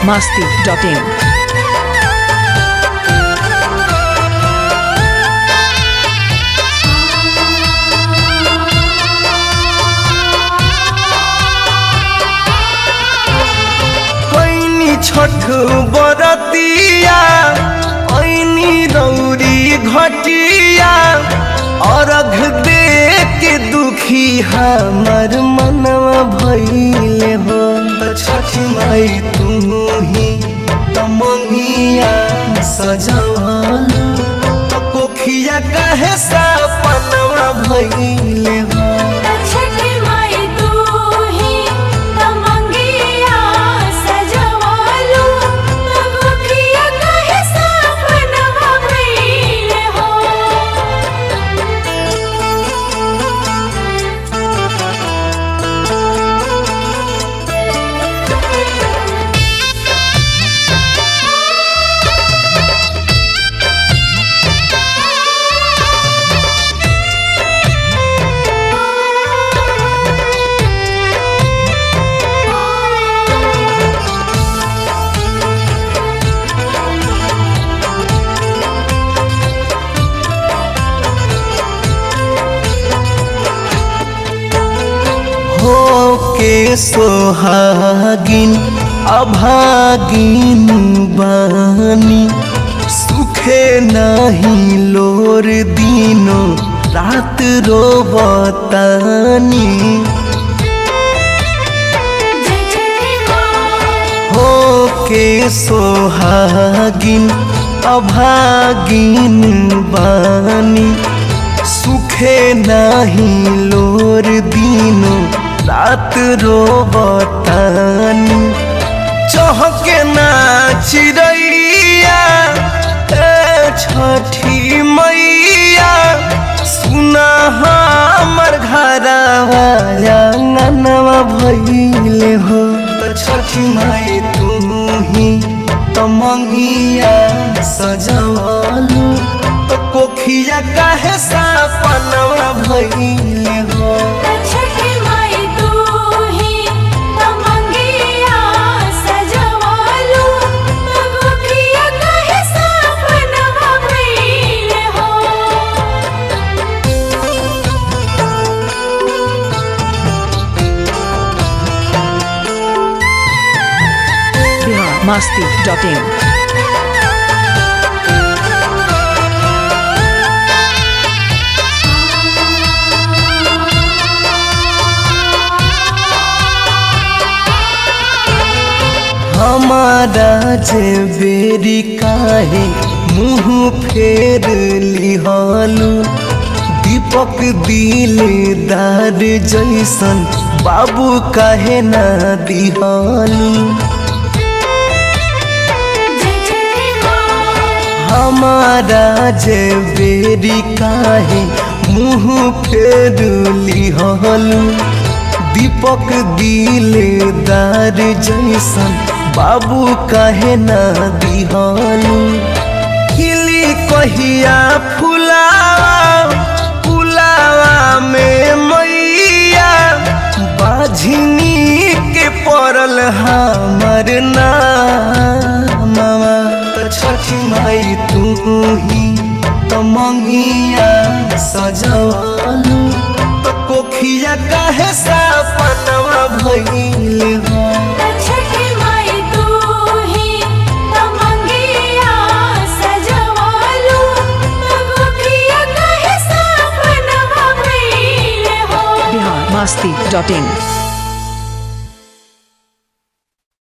masti.in. कैनी छठ बरतिया ऐनी रौरी घटिया अर्घ दे के दुखी हमर मनवा भइले हो छठ माई तू ही तमंगिया सजवल कोखिया कहे सपनवा भइले हो छठी माई तू ही तमंगिया सजवालू तगोखिया कहे सपनवा भइले हो हो के सोहागिन अभागिन बानी सुखे नहीं लोर दिनो रात रोबतानी जय छठी माँ हो के सोहागिन अभागिन बानी सुखे नहीं लोर दिनो रात रोबतानी चहके ना चिड़ैया ए छठी मैया सुना हमर घरवा ननवा भइले हो त छठी माई तू ही तमंगिया सजवलू त कोखिया काहे सपनवा भइले हो छठी माई तू ही तमंगिया सजवालू तगोखिया कहे सपनवा भइले हो Bihar masti.in. हमारा जे बेरी काहे मुँह फेर लिहालू दीपक दिलदार जैसन बाबू काहे ना दिहालू जय छठी माँ हमारा जे बेरी काहे मुँह फेर लिहालू दीपक दिलदार जैसन बाबू काहे ना दिहालू खिली कहिया फुलावा फुलावा में मैया बाझिनी के पड़ल हमर नामवा त छठी माई तू ही तमंगिया सजवलू त कोखिया काहे सपनवा भइले हो छठी माई तू ही तमंगिया सजवालू तगोखिया कहे सपनवा भइले हो Bihar masti.in.